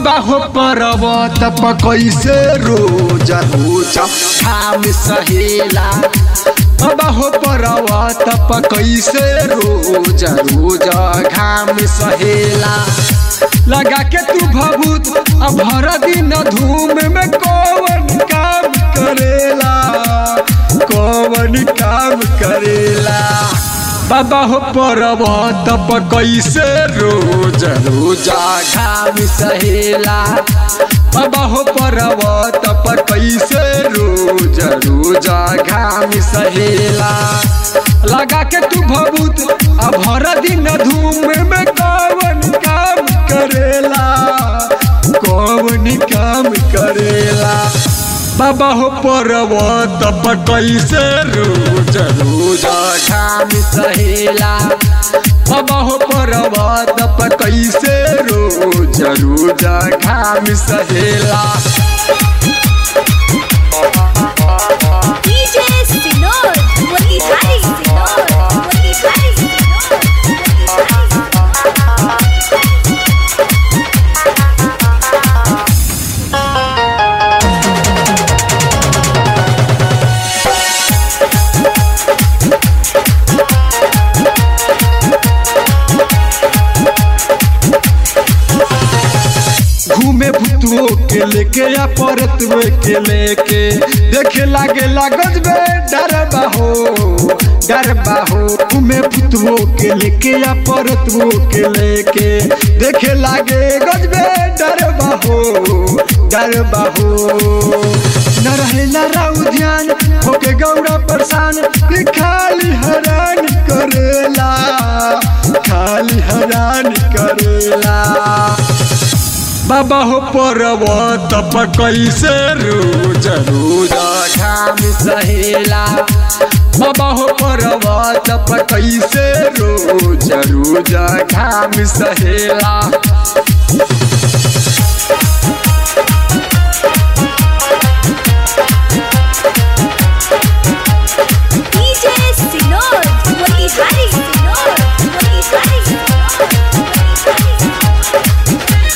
बाबा हो पर्वत पर कैसे रोज रोज खाम सहेला बाबा हो पर्वत पर कैसे रोज रोज घाम सहेला लगा के तू भभूत अब भर दिन धूम में कौन काम करेला कौन काम करेला बाबा हो पर्वत पर कैसे रोज रोज घाम सहेला बाबा हो पर्वत पर कैसे रोज रोज घाम सहेला लगा के तू भभूत अब भर दिन धूम में कौन काम करेला कौन काम करेला बाबा हो पर्वत पर कैसे रोज रोज घाम सहेला बाबा हो पर्वत पर कैसे रोज रोज घाम सहेला DJ Sinor, Motihari Sinor, Motihari Sinor, Motihari घूमे भुतुओ के लेके या परतुओ के लेके देखे लागे लागज बे डरबा हो डरबा हो घूमे भुतुओ के लेके या परतुओ के लेके देखे लागे गजबे डरबा हो डरबा हो न रहे न राउ ध्यान होके गौरा परेशान कि खाली हैरान करेला खाली हैरान करेला बाबा हो पर्वत पर कैसे रोज रोज घाम सहेला बाबा हो पर्वत पर कैसे रोज रोज घाम सहेला DJ Sinor, Motihari Sinor, Motihari Sinor, Motihari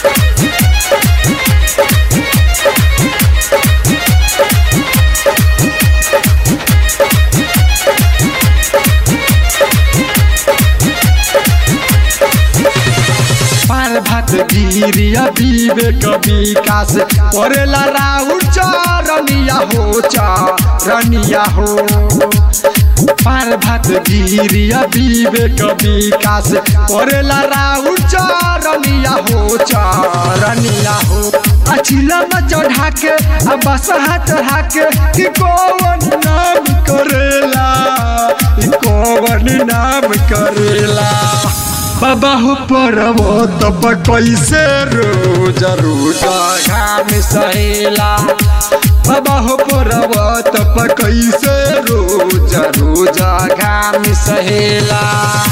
पाल भात गिरिया विवेक विकास परेला राउर चरनिया हो चरनिया हो पाल भात गिरिया विवेक विकास परेला राउर चरनिया हो चरनिया हो अचिला में चढ़ा के अब बसहा चढ़ा के कि कौन नाम करेला कि कौन नाम करेला बाबा हो पर्वत पर कैसे रोज रोज घाम सहेला बाबा हो पर्वत पर कैसे रोज रोज घाम सहेला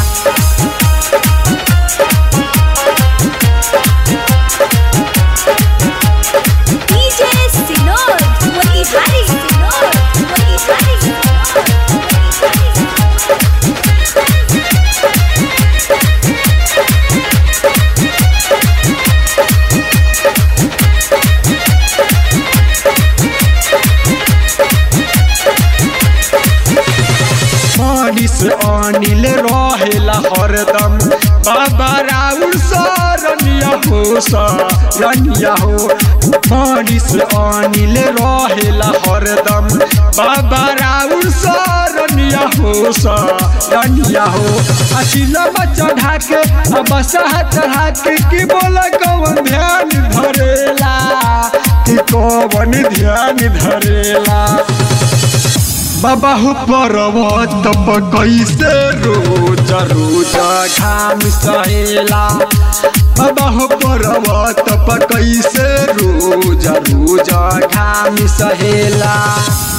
DJ Sinor, Motihari Sinor, Motihari Sinor, Motihari Sinor. Manish Anil रहेला हरदम बाबा राउर सरनिया हो सरनिया हो मनीष अनिल रहेला हरदम बाबा राउर सरनिया हो सरनिया हो अचिला चढ़ा के अब बसहा चढ़ा के कि बोला कौन ध्यान धरेला कि कौन ध्यान धरेला बाबा हो पर्वत पर कैसे रोज रोज घाम सहेला बाबा हो पर्वत पर कैसे रोज रोज घाम सहेला